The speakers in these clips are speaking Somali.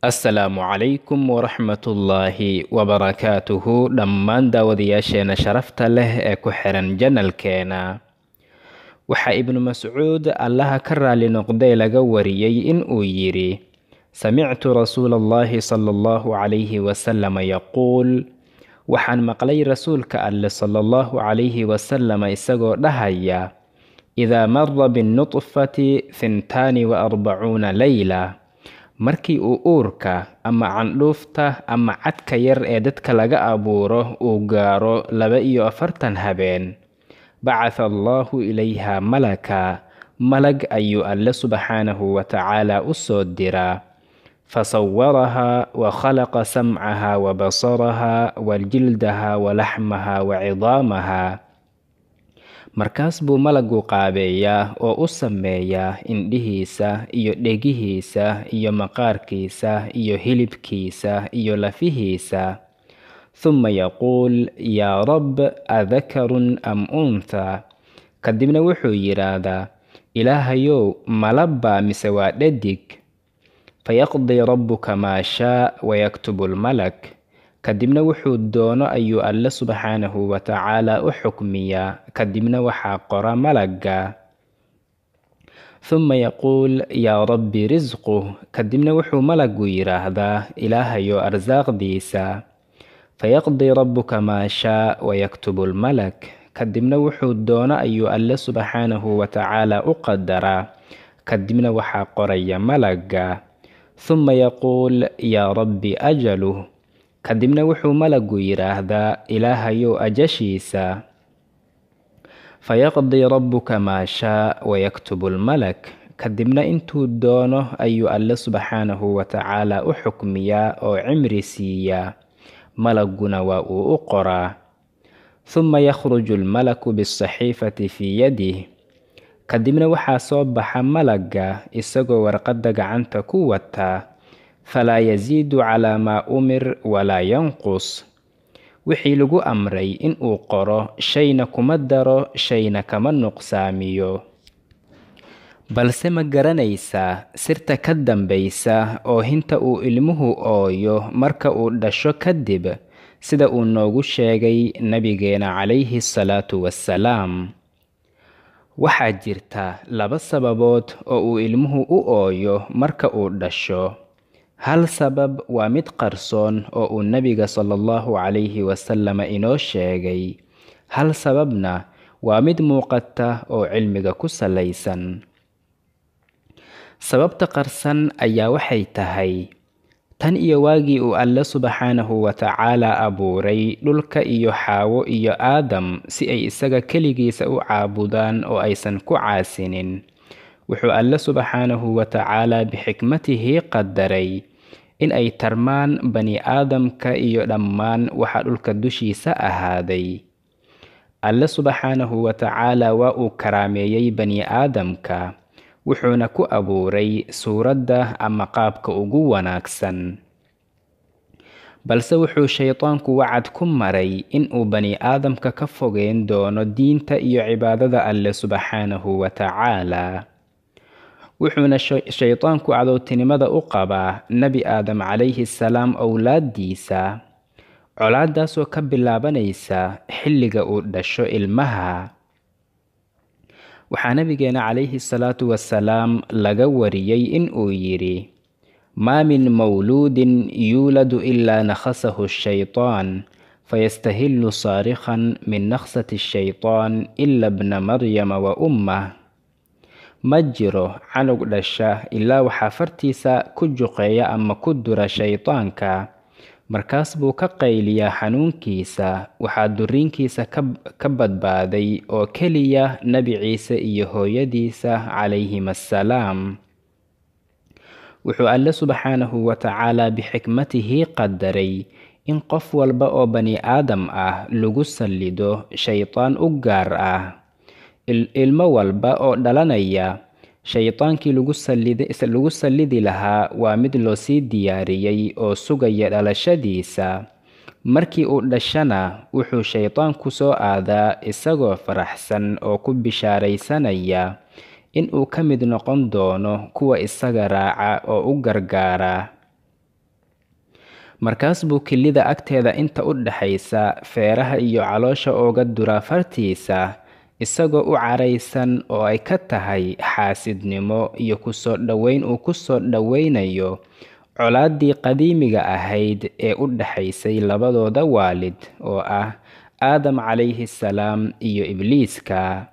assalaamu calaykum waraxmatullaahi wabarakaatuhu dhammaan daawadayaasheena sharafta leh ee ku xiran janalkeena waxaa ibnu mascuud allaha ka raali noqday laga wariyey in uu yidhi samictu rasuula allahi sala allahu calayhi wasalama yaquul waxaan maqlay rasuulka alle sala allahu calayhi wasalama isagoo dhahaya idaa mara binnutfati hintaani wa arbacuuna leyla markii uu uurka ama candhuufta ama cadka yar ee dadka laga abuuro uu gaaro laba iyo afartan habeen bacatha allaahu ilayha malaka malag ayuu alle subxaanahu wa tacaala u soo diraa fasawarahaa wa khalaqa samcaha wa basaraha wa jildaha wa laxmaha wa cidaamaha markaas buu malagu qaabeeyaa oo u sameeyaa indhihiisa iyo dhegihiisa iyo maqaarkiisa iyo hilibkiisa iyo lafihiisa huma yaquul yaa rab adakarun am untha kadibna wuxuu yidhaahdaa ilaahayow malabaa mise waa dhadig fayaqdii rabbuka maa shaa wayaktubu lmalak kadibna wuxuu doono ayuu alle subxaanahu wa tacaala u xukmiyaa kadibna waxaa qora malagga huma yaquul yaa rabbi risquh kadibna wuxuu malagu yidhaahdaa ilaahayo arsaaqdiisa fayaqdii rabbuka maa shaa wayaktubu lmalak kadibna wuxuu doono ayuu alle subxaanahu wa tacaala u qadaraa kadibna waxaa qoraya malagga huma yaquul yaa rabbi ajaluh kadibna wuxuu malagu yidhaahdaa ilaahayow ajashiisa fayaqdii rabbuka maa shaa wayaktubu lmalak kadibna intuu doono ayuu alle subxaanahu wa tacaala u xukmiyaa oo cimri siiyaa malaguna waa uu u qoraa huma yakhruju lmalaku bisaxiifati fii yadih kadibna waxaa soo baxa malagga isagoo warqadda gacanta ku wataa falaa yasiidu calaa maa umir walaa yanqus wixii lagu amray in uu qoro shayna kuma daro shayna kama nuqsaamiyo balse ma garanaysaa sirta ka dambaysa oo hinta uu ilmuhu ooyo marka uu dhasho kadib sida uu noogu sheegay nabigeena calayhi salaatu wassalaam waxaa jirta laba sababood oo uu ilmuhu u ooyo marka uu dhasho hal sabab waa mid qarsoon oo uu nebiga sala allahu calayhi wasalama inoo sheegay hal sababna waa mid muuqata oo cilmiga ku salaysan sababta qarsan ayaa waxay tahay tan iyo waagii uu alle subxaanahu wa tacaala abuuray dhulka iyo xaawo iyo aadam si ay isaga keligiisa u caabudaan oo aysan ku caasinin wuxuu alle subxaanahu wa tacaala bixikmatihi qadaray in ay tarmaan bani aadamka iyo dhammaan waxa dhulka dushiisa ahaaday alle subxaanahu wa tacaala waa uu karaameeyey bani aadamka wuxuuna ku abuuray suuradda ama qaabka ugu wanaagsan balse wuxuu shaydaanku wacad ku maray in uu bani aadamka ka fogeyn doono diinta iyo cibaadada alle subxaanahu wa tacaala wuxuuna shaydaanku cadowtinimada u qabaa nebi aadam calayhi salaam owlaaddiisa colaadaasoo ka bilaabanaysa xilliga uu dhasho ilmaha waxaa nabigeena calayhi salaatu wasalaam laga wariyey in uu yidhi maa min mawluudin yuuladu ilaa nakhasahu shaytaan fayastahillu saarikhan min nakhsati shaytaan ila bna maryama wa ummah ma jiro canug dhasha ilaa waxaa fartiisa ku juqeeya ama ku dura shaydaanka markaas buu ka qayliyaa xanuunkiisa waxaa duriinkiisa ka badbaaday oo keliya nebi ciise iyo hooyadiisa calayhim assalaam wuxuu alle subxaanahu wa tacaala bixikmatihi qadaray in qof walba oo bani aadam ah lagu sallido shaydaan u gaar ah ilmo walba oo dhalanaya shaydaankii lagu sallidi lahaa waa mid loo sii diyaariyey oo sugaya dhalashadiisa markii uu dhashana wuxuu shaydaanku soo aadaa isagoo faraxsan oo ku bishaaraysanaya in uu ka mid noqon doono kuwa isaga raaca oo u gargaara markaas buu kelida agteeda inta u dhaxaysa feeraha iyo caloosha ooga duraa fartiisa isagoo u caraysan oo ay ka tahay xaasidnimo iyo kusoo dhoweyn uu ku soo dhoweynayo colaaddii qadiimiga ahayd ee u dhaxaysay labadooda waalid oo ah aadam calayhi salaam iyo ibliiska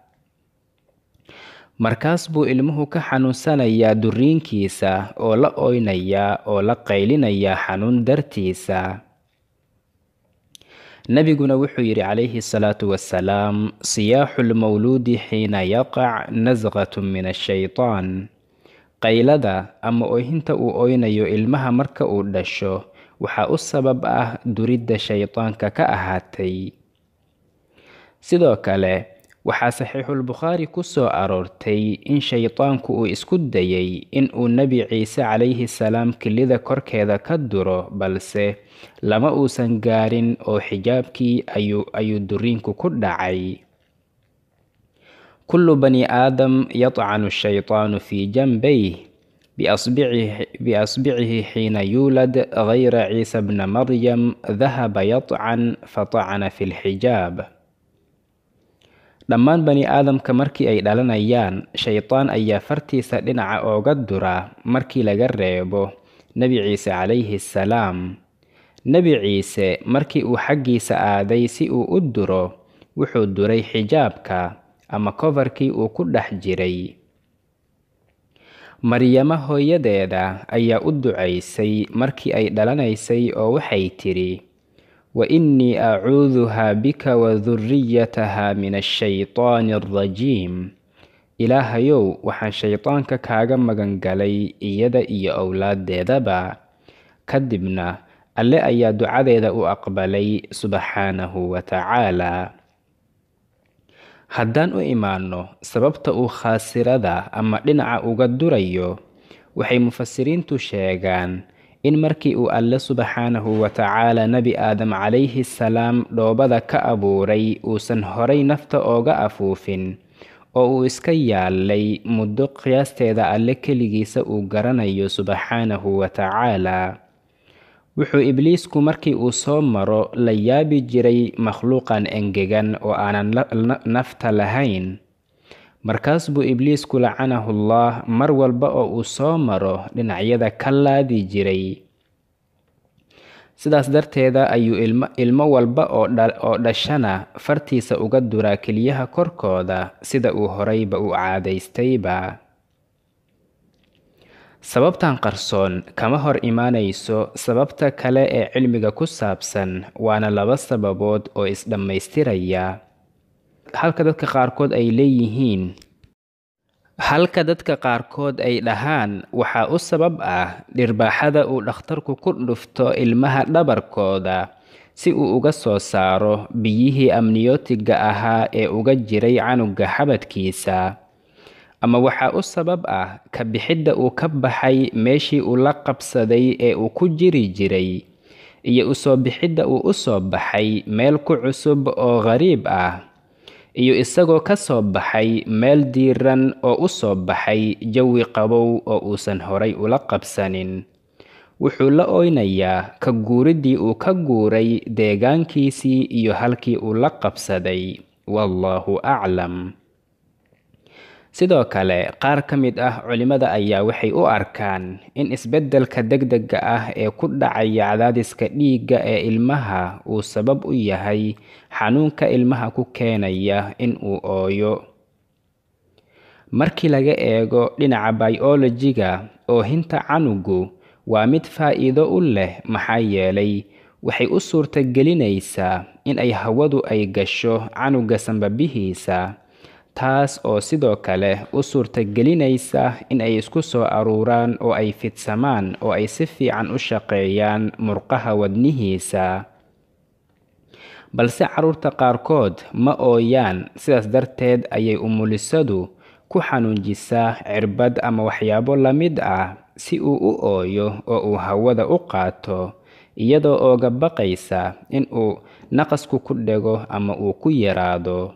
markaas buu ilmuhu ka xanuunsanayaa duriinkiisa oo la oynayaa oo la qaylinayaa xanuun dartiisa nebiguna wuxuu yidhi calayhi salaatu wasalaam siyaaxu lmawluudi xiina yaqac nasqatu min ashaytaan qaylada ama oyhinta uu oynayo ilmaha marka uu dhasho waxaa u sabab ah duridda shaydaanka ka ahaatay sidoo kale waxaa saxiixulbukhaari ku soo aroortay in shaydaanku uu isku dayay in uu nebi ciise calayhi salaam kelida korkeeda ka duro balse lama uusan gaarin oo xijaabkii ayuu ayuu duriinku ku dhacay kullu bani aadam yatcanu shaytaanu fii janbayh biasbicihi xiina yuulad gayra ciisa bna maryam dahaba yatcan fatacana fi lxijaab dhammaan bani aadamka markii ay dhalanayaan shaydaan ayaa fartiisa dhinaca ooga dura markii laga reebo nebi ciise calayhi salaam nebi ciise markii uu xaggiisa aaday si uu u duro wuxuu duray xijaabka ama kofarkii uu ku dhex jiray maryamo hooyadeeda ayaa u ducaysay markii ay dhalanaysay oo waxay tidhi wa innii acuuduhaa bika wa duriyataha min ashaytaani alrajiim ilaahayow waxaan shaydaanka kaaga magan galay iyada iyo owlaaddeedaba kadibna alle ayaa ducadeeda u aqbalay subxaanahu wa tacaalaa haddaan u imaanno sababta uu khaasirada ama dhinaca uga durayo waxay mufasiriintu sheegaan in markii uu alle subxaanahu wa tacaala nebi aadam calayhi salaam dhoobada ka abuuray uusan horay nafta ooga afuufin oo uu iska yaalay muddo qiyaasteeda alle keligiisa uu garanayo subxaanahu wa tacaalaa wuxuu ibliisku markii uu soo maro la yaabi jiray makhluuqan engegan oo aanan nafta lahayn markaas buu ibliisku lacanahullah mar walba oo uu soo maro dhinacyada ka laadi jiray sidaas darteeda ayuu ilmo walba oo dhashana fartiisa uga duraa keliyaha korkooda sida uu horeyba u caadaystayba sababtan qarsoon kama hor imaanayso sababta kale ee cilmiga ku saabsan waana laba sababood oo is-dhammaystiraya halka dadka qaarkood ay leeyihiin halka dadka qaarkood ay dhahaan waxaa u sabab ah dhirbaaxada uu dhakhtarku ku dhufto ilmaha dhabarkooda si uu uga soo saaro biyihii amniyootiga ahaa ee uga jiray canuga xabadkiisa ama waxaa u sabab ah ka bixidda uu ka baxay meeshii uu la qabsaday ee uu ku jiri jiray iyo usoo bixidda uu u soo baxay meel ku cusub oo qariib ah iyo isagoo ka soo baxay meel diiran oo u soo baxay jawi qabow oo uusan horay ula qabsanin wuxuu la oynayaa ka guuriddii uu ka guuray deegaankiisii iyo halkii uu la qabsaday wallaahu aclam sidoo kale qaar ka mid ah culimmada ayaa waxay u arkaan in isbeddelka degdega ah ee ku dhacaya cadaadiska dhiigga ee ilmaha uu sabab u yahay xanuunka ilmaha ku keenaya in uu ooyo markii laga eego dhinaca biolojiga oohinta canugu waa mid faa'iido u leh maxaa yeelay waxay u suurtagelinaysaa in ay hawadu ay gasho canuga sanbabihiisa taas oo sidoo kale u suurtagelinaysa in ay isku soo aruuraan oo ay fidsamaan oo ay si fiican u shaqeeyaan murqaha wadnihiisa balse carruurta qaarkood ma ooyaan sidaas darteed ayay umulisadu ku xanuunjisaa cirbad ama waxyaabo la mid ah si uu u ooyo oo uu hawada u qaato iyadoo ooga baqaysa in uu naqasku ku dhego ama uu ku yaraado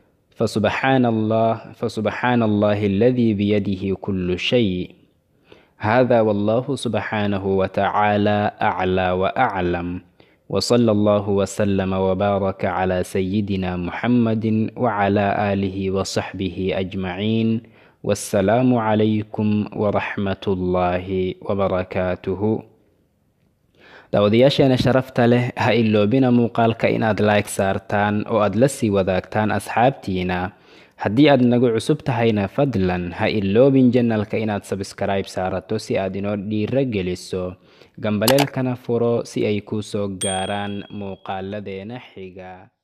fasubxaana allah fasubxaana allahi aladii biyadihi kullu shay hada wallahu subxaanahu watacaala aclaa waaclam wsala allahu wslama wbaaraka cla sayidina muxamadi wcla aalihi wsaxbihi ajmaciin wassalaamu calaykum waraxmat ullaahi wbarakaatuhu daawadayaasheena sharafta leh ha iloobina muuqaalka inaad like saartaan oo aad la sii wadaagtaan asxaabtiina haddii aad nagu cusub tahayna fadlan ha iloobin janalka inaad sabskribe saarato si aad inoo dhiiro geliso gambaleelkana furo si ay kuu soo gaaraan muuqaaladeena xiga